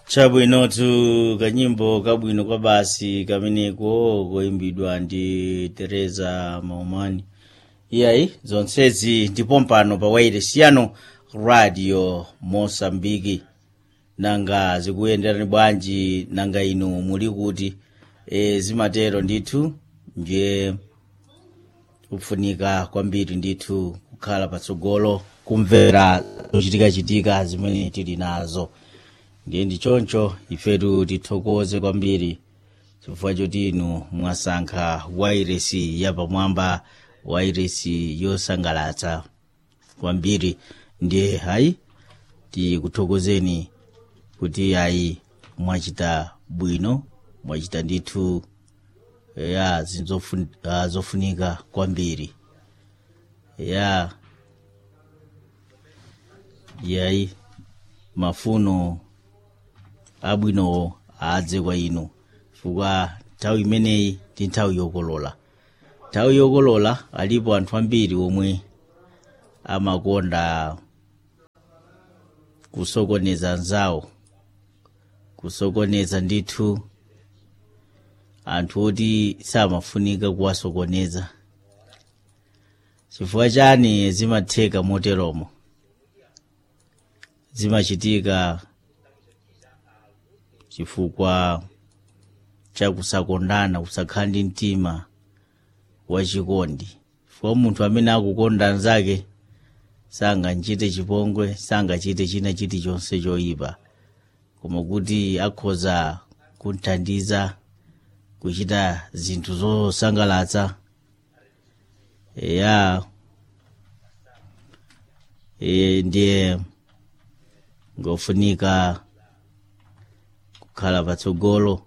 chabwinotu kanyimbo kabwino kwa basi kameneko koyimbidwa ndi teresa maumani iyayi zonsezi ndipo mpano pa wailesi yanu radio mosambiki nanga zikuyenderani bwanji nanga inu muli kuti e, zimatero ndithu ndiye kufunika kwambiri ndithu kukhala patsogolo kumvera zochitikachitika zimene tili nazo ndiye ndi choncho ifetu tithokoze kwambiri chifukwa choti inu mwasankha wairesi yapamwamba wairesi yosangalatsa kwambiri ndiye hayi tikuthokozeni kuti ayi mwachita bwino mwachita ndithu ya zinthu zofunika kwambiri ya yayi mafuno abwinowo adze kwa inu chifukwa nthawi imeneyi ndi nthawi yokolola nthawi yokolola alipo anthu ambiri omwe amakonda kusokoneza anzawo kusokoneza ndithu anthu oti samafunika kuwasokoneza chifukwa chani zimatheka moteromo zimachitika chifukwa cha kusakondana kusakhala ndi mtima wachikondi chifukwa munthu amene akukonda anzake sangachite chipongwe sangachite china chilichonse choyipa koma kuti akhoza kuthandiza kuchita zinthu zosangalatsa ya e, ndiye ngofunika kukhala patsogolo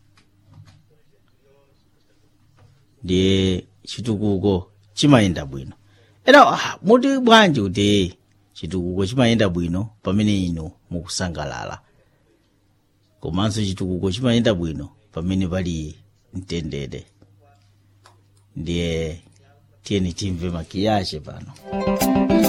ndiye chitukuko chimayenda bwino era ah, muti bwanji kuti chitukuko chimayenda bwino pamene inu mukusangalala komanso chitukuko chimayenda bwino pamene pali mtendere ndiye tiyeni timve makiyache pano